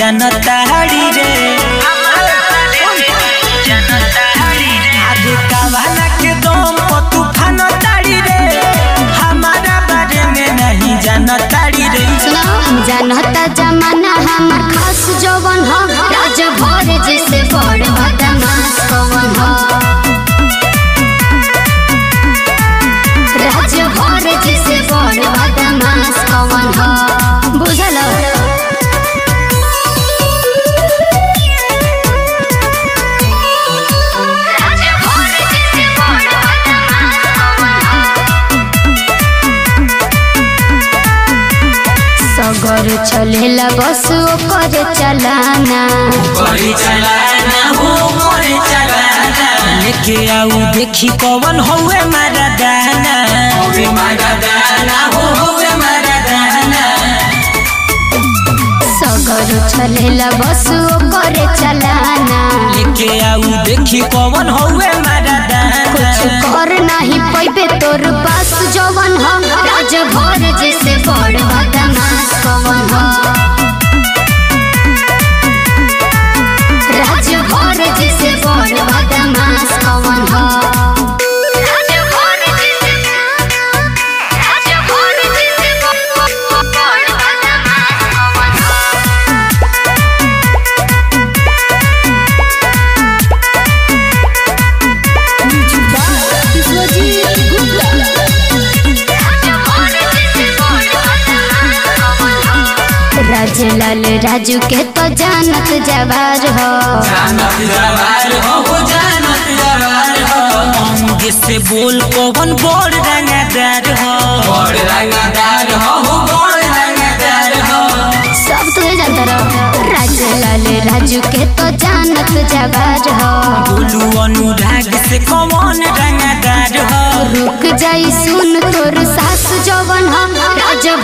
जनताड़ी रे आगे कवाना के दम पर तूफान ताड़ी रे हमारा बारे में नहीं जानताड़ी रे जानता जमाना हमर खास जवन हो राज भर जिसे बड़ बदमाश कवन हो राज भर जिसे बड़ बदमाश कवन हो बुझल राज भर जिसे बड़ बदमाश कवन हो सगर चलेला बस ओकर चलाना करी चलाना हो करे चलाना लेके आऊ देखी कौन होवे मारा दाना होवे मारा दाना हो होवे मारा दाना सगर चलेला बस ओकर चलाना लेके आऊ देखी कौन होवे मारा कुछ दाना कर नहीं पैबे तोर पास जवन हो राज भर जैसे बड़ बदमाश कवन हो राज भर जैसे बड़ बदमाश कवन हो राज भर जैसे राज भर जैसे बड़ बदमाश कवन हो राजलाल राजू के तो जानत जवार हो जानत जवार हो हो जानत जवार हो अंगे से बोल कौन बड़ रंगदार हो बड़ रंगदार हो हो बड़ रंगदार हो सब तो जानता रहो राजलाल राजू के तो जानत जवार हो बोलू अनुराग से कौन रंगदार हो रुक जाई सुन तोर सास जवन हो राज